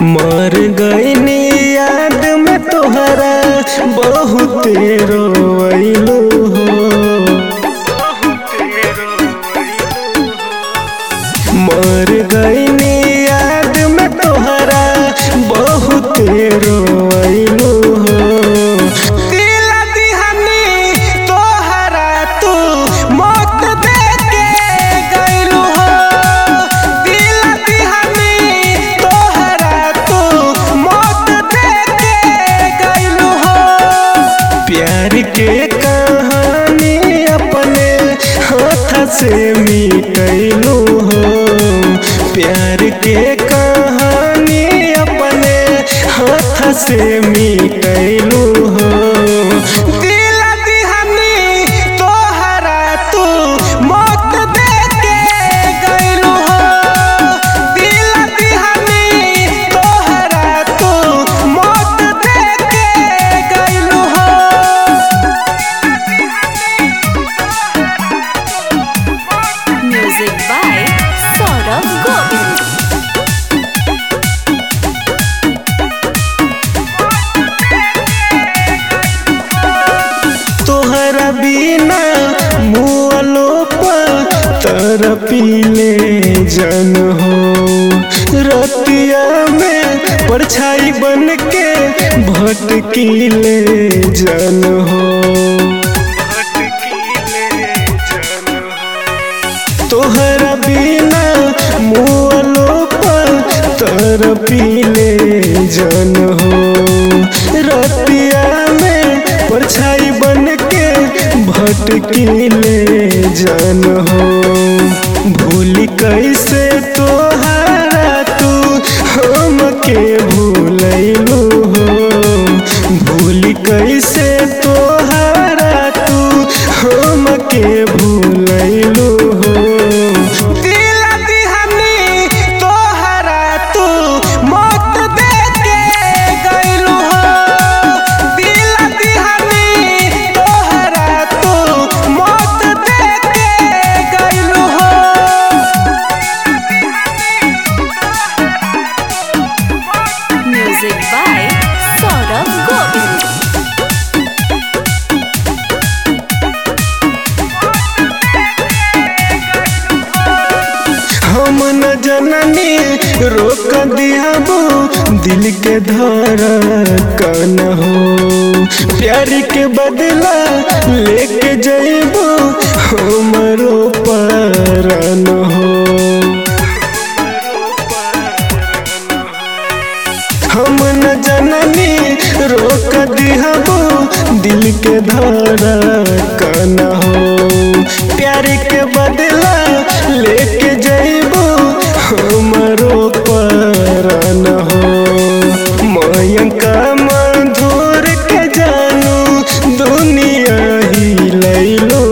मर गईनी याद में तोहरा बहुते रोइलू हो मर गईनी याद में तोहरा बहुते रोइलू हो दिला दिहनी तोहरा तू मौत दे के गइलू हो दिला दिहनी तोहरा तू मौत दे के गइलू हो प्यार के कहानी अपने हाथ से मिटैलू हो प्यार के कहानी अपने हाथ से मिटैलू हो दिला दिहनी तोहरा तू मौत दे के गइलू हो दिला दिहनी तोहरा तू मौत दे के गइलू हो Music by Saurabh Govind. तोहरा बिना मुआलो तर पीले जन हो रतिया में परछाई बन के भटकीले जन हो तोहरा बिना मुआलो तर पीले जन हो रतिया में परछाई बन के भटकीले जन हो भूल कैसे तोहरा तू हमके भूलैलू हो भूल कैसे तोहरा तू हमके भूलैलू हो दिला दिहनी तोहरा तू मौत दे के गइलू हो दिला दिहनी तोहरा तू मौत दे के गइलू हो Music by Saurabh Govind. हम न जननी रोक दियाबो दिल के धड़कन हो प्यार के बदला लेके जइबो हमरो परन हो हम न जननी रोक दिहबो दिल के धड़कन हो प्यार के बदला लेके जइबो हमरो परन हो मयंका मधुर के जानू दुनिया ही लैलो